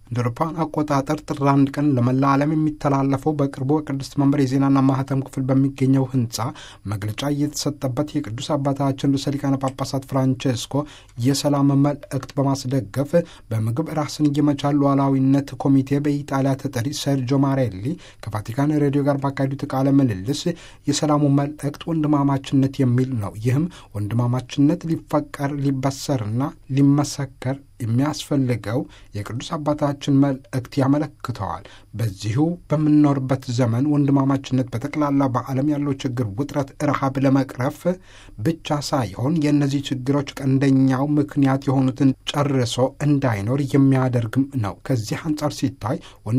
እንደ አውሮፓውያን አቆጣጠር ጥር አንድ ቀን ለመላ ዓለም የሚተላለፈው በቅርቡ በቅድስት መንበር የዜናና ማህተም ክፍል በሚገኘው ህንፃ መግለጫ እየተሰጠበት የቅዱስ አባታችን ርዕሰ ሊቃነ ጳጳሳት ፍራንቼስኮ የሰላም መልእክት በማስደገፍ በምግብ ራስን የመቻል ሉዓላዊነት ኮሚቴ በኢጣሊያ ተጠሪ ሰርጆ ማሬሊ ከቫቲካን ሬዲዮ ጋር ባካሄዱት ቃለ ምልልስ የሰላሙ መልእክት ወንድማማችነት የሚል ነው። ይህም ወንድማማችነት ሊፈቀር ሊበሰርና ሊመሰከር የሚያስፈልገው የቅዱስ አባታችን መልእክት ያመለክተዋል። በዚሁ በምንኖርበት ዘመን ወንድማማችነት በጠቅላላ በዓለም ያለው ችግር፣ ውጥረት፣ ረሃብ ለመቅረፍ ብቻ ሳይሆን የእነዚህ ችግሮች ቀንደኛው ምክንያት የሆኑትን ጨርሶ እንዳይኖር የሚያደርግም ነው። ከዚህ አንጻር ሲታይ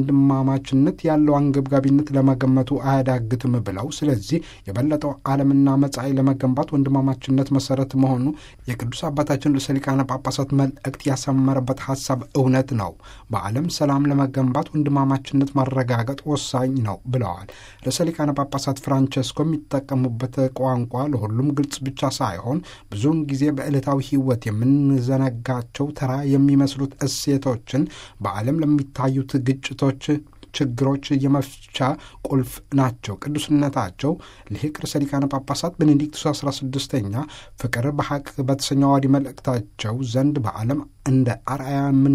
ወንድማማችነት ያለው አንገብጋቢነት ለመገመቱ አያዳግትም ብለው ስለዚህ የበለጠው ዓለምና መጻኢ ለመገንባት ወንድማማችነት መሰረት መሆኑ የቅዱስ አባታችን ርዕሰ ሊቃነ ጳጳሳት መልእክት ያሰመረበት ሀሳብ እውነት ነው። በዓለም ሰላም ለመገንባት ወንድማማችነት ማረጋገጥ ወሳኝ ነው ብለዋል። ርዕሰ ሊቃነ ጳጳሳት ፍራንቸስኮ የሚጠቀሙበት ቋንቋ ለሁሉም ግልጽ ብቻ ሳይሆን ብዙውን ጊዜ በዕለታዊ ሕይወት የምንዘነጋቸው ተራ የሚመስሉት እሴቶችን በዓለም ለሚታዩት ግጭቶች ችግሮች የመፍቻ ቁልፍ ናቸው። ቅዱስነታቸው ሊቅ ርዕሰ ሊቃነ ጳጳሳት ቤኔዲክቱስ 16ኛ ፍቅር በሐቅ በተሰኘው አዋዲ መልእክታቸው ዘንድ በዓለም እንደ አርአያ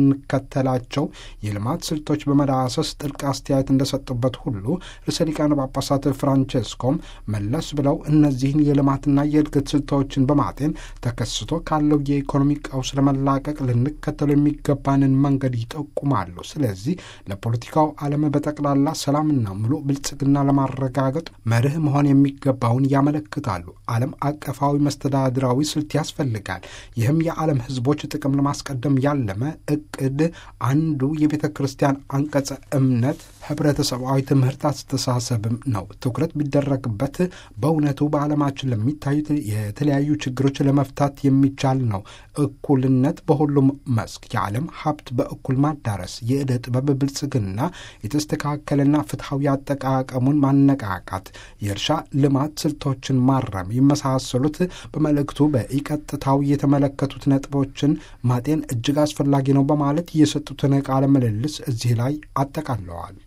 የምንከተላቸው የልማት ስልቶች በመዳሰስ ጥልቅ አስተያየት እንደሰጡበት ሁሉ ርዕሰ ሊቃነ ጳጳሳት ፍራንቼስኮም መለስ ብለው እነዚህን የልማትና የእድገት ስልቶችን በማጤን ተከስቶ ካለው የኢኮኖሚ ቀውስ ለመላቀቅ ልንከተሉ የሚገባንን መንገድ ይጠቁማሉ። ስለዚህ ለፖለቲካው ዓለም በጠቅላላ ሰላምና ሙሉ ብልጽግና ለማረጋገጥ መርህ መሆን የሚገባውን ያመለክታሉ። ዓለም አቀፋዊ መስተዳድራዊ ስልት ያስፈልጋል። ይህም የዓለም ሕዝቦች ጥቅም ለማስቀደም ያለመ እቅድ አንዱ የቤተ ክርስቲያን አንቀጸ እምነት ህብረተሰባዊ ትምህርት አስተሳሰብም ነው። ትኩረት ቢደረግበት በእውነቱ በዓለማችን ለሚታዩት የተለያዩ ችግሮች ለመፍታት የሚቻል ነው። እኩልነት በሁሉም መስክ፣ የዓለም ሀብት በእኩል ማዳረስ፣ የዕደ ጥበብ ብልጽግና፣ የተስተካከለና ፍትሐዊ አጠቃቀሙን ማነቃቃት፣ የእርሻ ልማት ስልቶችን ማረም የመሳሰሉት በመልእክቱ በኢቀጥታው የተመለከቱት ነጥቦችን ማጤን እጅግ አስፈላጊ ነው በማለት የሰጡትን ቃለ ምልልስ እዚህ ላይ አጠቃለዋል።